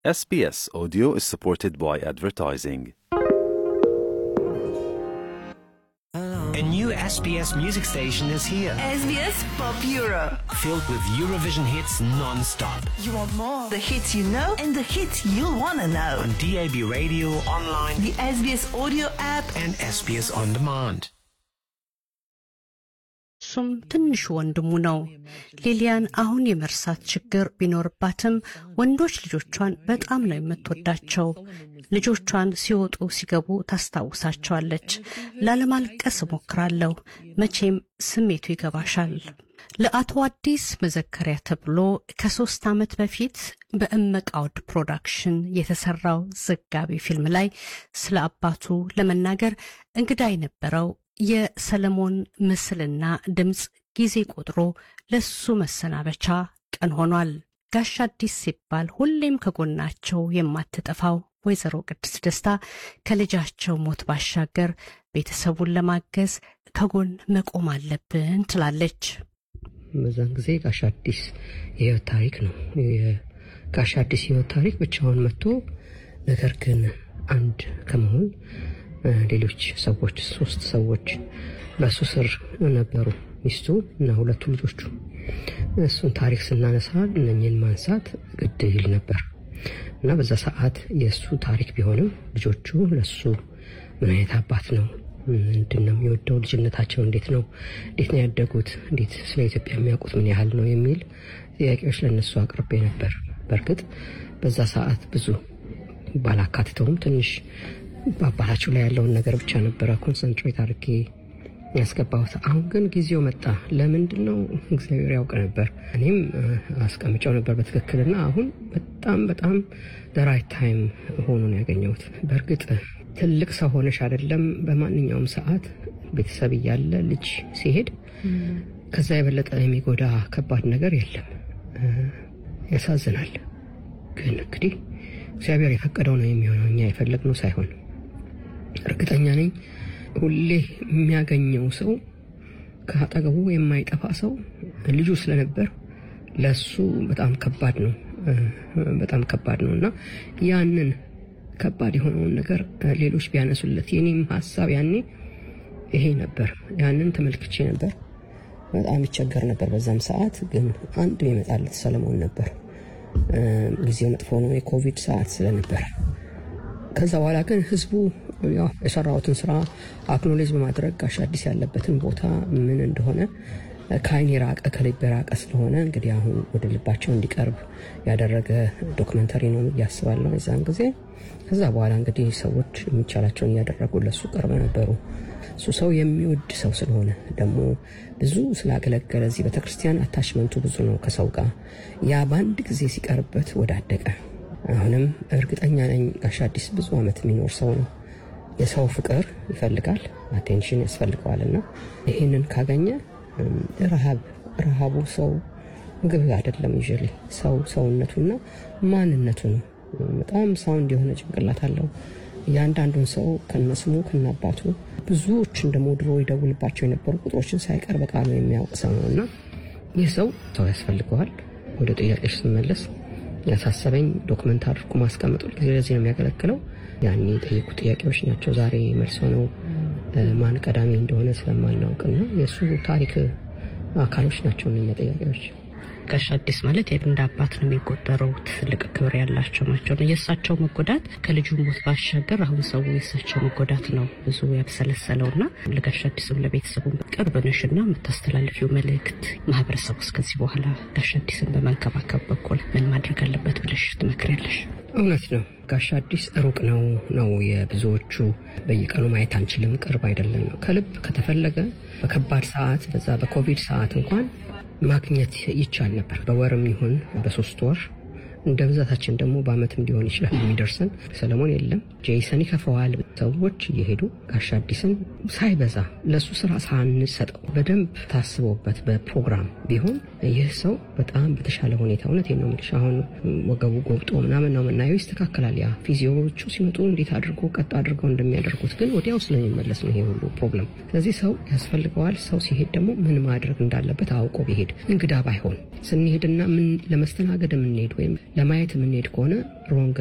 SBS Audio is supported by advertising. A new SBS music station is here, SBS Pop Euro. filled with Eurovision hits non-stop. You want more? The hits you know and the hits you'll want to know. On DAB radio, online, The SBS audio app. and SBS On Demand. እሱም ትንሹ ወንድሙ ነው። ሊሊያን አሁን የመርሳት ችግር ቢኖርባትም ወንዶች ልጆቿን በጣም ነው የምትወዳቸው። ልጆቿን ሲወጡ ሲገቡ ታስታውሳቸዋለች። ላለማልቀስ እሞክራለሁ። መቼም ስሜቱ ይገባሻል። ለአቶ አዲስ መዘከሪያ ተብሎ ከሶስት ዓመት በፊት በእመቃወድ ፕሮዳክሽን የተሰራው ዘጋቢ ፊልም ላይ ስለ አባቱ ለመናገር እንግዳ የነበረው የሰለሞን ምስልና ድምፅ ጊዜ ቆጥሮ ለሱ መሰናበቻ ቀን ሆኗል። ጋሽ አዲስ ሲባል ሁሌም ከጎናቸው የማትጠፋው ወይዘሮ ቅድስት ደስታ ከልጃቸው ሞት ባሻገር ቤተሰቡን ለማገዝ ከጎን መቆም አለብን ትላለች። በዛን ጊዜ ጋሽ አዲስ የህይወት ታሪክ ነው። የጋሽ አዲስ የህይወት ታሪክ ብቻውን መጥቶ ነገር ግን አንድ ከመሆን እ፣ ሌሎች ሰዎች ሶስት ሰዎች በሱ ስር ነበሩ፣ ሚስቱ እና ሁለቱ ልጆቹ። እሱን ታሪክ ስናነሳ እነኝህን ማንሳት ግድ ይል ነበር እና በዛ ሰዓት የእሱ ታሪክ ቢሆንም ልጆቹ ለሱ ምን አይነት አባት ነው ምንድን ነው የሚወደው? ልጅነታቸው እንዴት ነው? እንዴት ነው ያደጉት? እንዴት ስለ ኢትዮጵያ የሚያውቁት ምን ያህል ነው የሚል ጥያቄዎች ለእነሱ አቅርቤ ነበር። በእርግጥ በዛ ሰዓት ብዙ ባላካትተውም ትንሽ በአባታቸው ላይ ያለውን ነገር ብቻ ነበረ ኮንሰንትሬት አድርጌ ያስገባሁት። አሁን ግን ጊዜው መጣ። ለምንድን ነው እግዚአብሔር ያውቅ ነበር። እኔም እ፣ አስቀምጨው ነበር በትክክልና አሁን በጣም በጣም ራይት ታይም ሆኖ ነው ያገኘሁት። በእርግጥ ትልቅ ሰው ሆነሽ አይደለም በማንኛውም ሰዓት ቤተሰብ እያለ ልጅ ሲሄድ ከዛ የበለጠ የሚጎዳ ከባድ ነገር የለም። እ፣ ያሳዝናል። ግን እንግዲህ እግዚአብሔር የፈቀደው ነው የሚሆነው፣ እኛ የፈለግነው ሳይሆን እርግጠኛ ነኝ ሁሌ የሚያገኘው ሰው ከአጠገቡ የማይጠፋ ሰው ልጁ ስለነበር ለሱ በጣም ከባድ ነው እ፣ በጣም ከባድ ነው እና ያንን ከባድ የሆነውን ነገር እ፣ ሌሎች ቢያነሱለት የኔም ሀሳብ ያኔ ይሄ ነበር። ያንን ተመልክቼ ነበር። በጣም ይቸገር ነበር በዛም ሰዓት። ግን አንድ የመጣለት ሰለሞን ነበር። እ፣ ጊዜው መጥፎ ነው፣ የኮቪድ ሰዓት ስለነበር ከዛ በኋላ ግን ህዝቡ ያው የሰራሁትን ስራ አክኖሌጅ በማድረግ ጋሽ አዲስ ያለበትን ቦታ ምን እንደሆነ ከአይን የራቀ ከልብ የራቀ ስለሆነ እንግዲህ አሁን ወደ ልባቸው እንዲቀርብ ያደረገ ዶክመንተሪ ነው እያስባለሁ የዛን ጊዜ። ከዛ በኋላ እንግዲህ ሰዎች የሚቻላቸውን እያደረጉ ለሱ ቅርብ ነበሩ። እሱ ሰው የሚወድ ሰው ስለሆነ ደግሞ ብዙ ስላገለገለ እዚህ ቤተክርስቲያን አታችመንቱ ብዙ ነው ከሰው ጋር ያ በአንድ ጊዜ ሲቀርበት ወዳደቀ አሁንም እርግጠኛ ነኝ ጋሽ አዲስ ብዙ ዓመት የሚኖር ሰው ነው። የሰው ፍቅር ይፈልጋል፣ አቴንሽን ያስፈልገዋል እና ይህንን ካገኘ እም፣ ረሃብ ረሃቡ ሰው ምግብ አይደለም ይዤል ሰው ሰውነቱና ማንነቱ ነው። በጣም ሳውንድ የሆነ ጭንቅላት አለው። እያንዳንዱን ሰው ከነስሙ ከነአባቱ ብዙዎችን ደግሞ ድሮ ይደውልባቸው የነበሩ ቁጥሮችን ሳይቀር በቃሉ የሚያውቅ ሰው ነው እና ይህ ሰው ሰው ያስፈልገዋል። ወደ ጥያቄዎች ስመለስ ያሳሰበኝ ዶክመንት አድርጎ ማስቀመጡ ጊዜ ለዚህ ነው የሚያገለግለው። ያኔ የጠየቁ ጥያቄዎች ናቸው ዛሬ መልስ ሆነው እ፣ ማን ቀዳሚ እንደሆነ ስለማናውቅና የእሱ ታሪክ አካሎች ናቸው እነኛ ጥያቄዎች። ጋሽ አዲስ ማለት እንደ አባት ነው የሚቆጠረው። ትልቅ ክብር ያላቸው ናቸው። የእሳቸው መጎዳት ከልጁ ሞት ባሻገር አሁን ሰው የእሳቸው መጎዳት ነው ብዙ ያብሰለሰለው እና ለጋሽ አዲስም ለቤተሰቡም ቅርብ ነሽና የምታስተላልፊው መልእክት ማህበረሰቡ እስከዚህ በኋላ ጋሽ አዲስን በመንከባከብ በኩል ምን ማድረግ አለበት ብለሽ ትመክሪያለሽ? እውነት ነው። ጋሽ አዲስ ሩቅ ነው ነው የብዙዎቹ በየቀኑ ማየት አንችልም፣ ቅርብ አይደለም ነው። ከልብ ከተፈለገ በከባድ ሰዓት በዛ በኮቪድ ሰዓት እንኳን ማግኘት ይቻል ነበር። በወርም ይሁን በሶስት ወር እንደ ብዛታችን ደግሞ በአመትም ሊሆን ይችላል የሚደርሰን። ሰለሞን የለም፣ ጄይሰን ይከፈዋል። ሰዎች እየሄዱ ጋሽ አዲስን ሳይበዛ ለእሱ ስራ ሳንሰጠው በደንብ ታስቦበት በፕሮግራም ቢሆን ይህ ሰው በጣም በተሻለ ሁኔታ እውነት ነው የምልሽ አሁን ወገቡ ጎብጦ ምናምን ነው የምናየው። ይስተካከላል። ያ ፊዚዮዎቹ ሲመጡ እንዴት አድርጎ ቀጥ አድርገው እንደሚያደርጉት ግን ወዲያው ስለሚመለስ ነው ይሄ ሁሉ ፕሮብለም። ስለዚህ ሰው ያስፈልገዋል። ሰው ሲሄድ ደግሞ ምን ማድረግ እንዳለበት አውቆ ቢሄድ እንግዳ ባይሆን ስንሄድና ምን ለመስተናገድ የምንሄድ ወይም ለማየት የምንሄድ ከሆነ ሮንግ